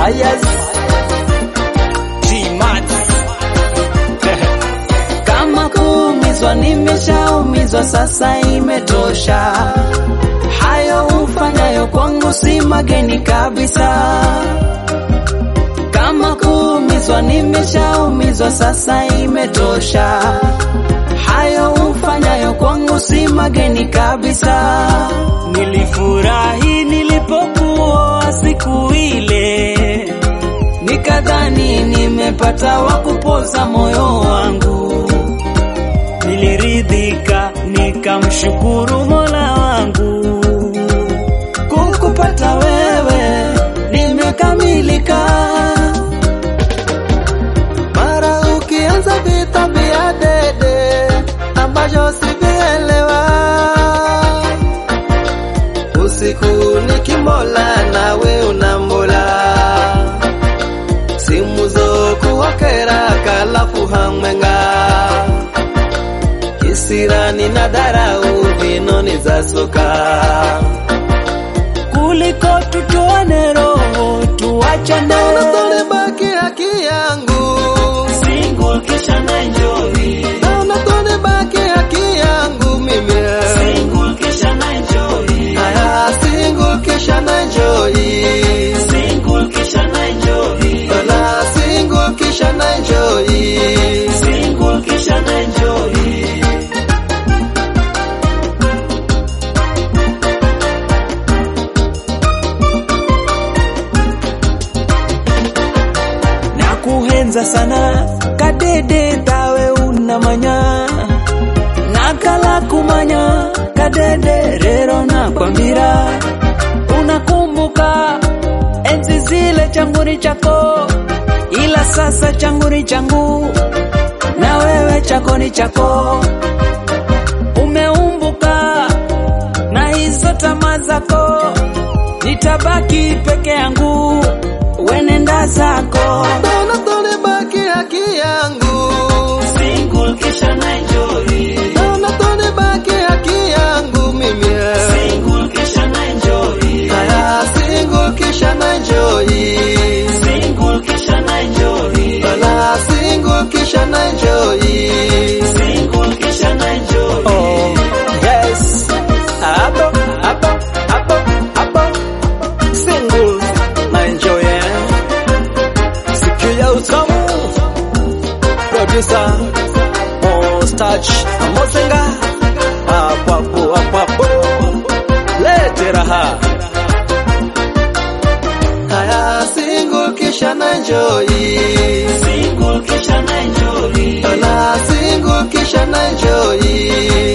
Fires G-Mat Kama kuumizwa nimeshaumizwa, sasa imetosha. Hayo ufanyayo kwangu si mageni kabisa. Kama kuumizwa nimeshaumizwa, sasa imetosha. Hayo ufanyayo kwangu si mageni kabisa. Nilifurahi nilipokuoa siku ile, nikadhani nimepata wa kupoza moyo wangu. Niliridhika nikamshukuru Mola wangu, kukupata wewe nimekamilika. Mara ukianza vita vya dede ambavyo sivielewa, usiku nikimola nawe unambola, simu zokuwakera kalafu hamwenga, kisirani na darau vinoni za soka kuliko tutoane roho tuachane. Naona baki haki yangu Single kisha na enjoy. Naona tone baki haki yangu mimi Single kisha na enjoy. Aya single kisha na enjoy Single kisha na enjoy. Wala single kisha na enjoy Single kisha na enjoy. Nakuhenza sana kadede tawe unamanya nakala kumanya kadede rero nakwambira unakumbuka enzi zile changuni chako ila sasa changuni changu na wewe chako ni chako umeumbuka na hizo tamaa zako nitabaki peke yangu wenenda zako Naona tone baki haki yangu Single kisha na enjoy. Naona tone baki haki yangu mimi Single kisha na enjoy. Aya single kisha na enjoy Single kisha na enjoy. Wala single kisha na enjoy Single kisha na enjoy. Oh, yes. Hapo, hapo, hapo, hapo. Single na enjoy eh. Sikia utamu. Producer Mostach Mosenga. Hapo hapo hapo hapo. Lete raha. Haya single kisha na enjoy. Single kisha na enjoy. Wala single kisha na enjoy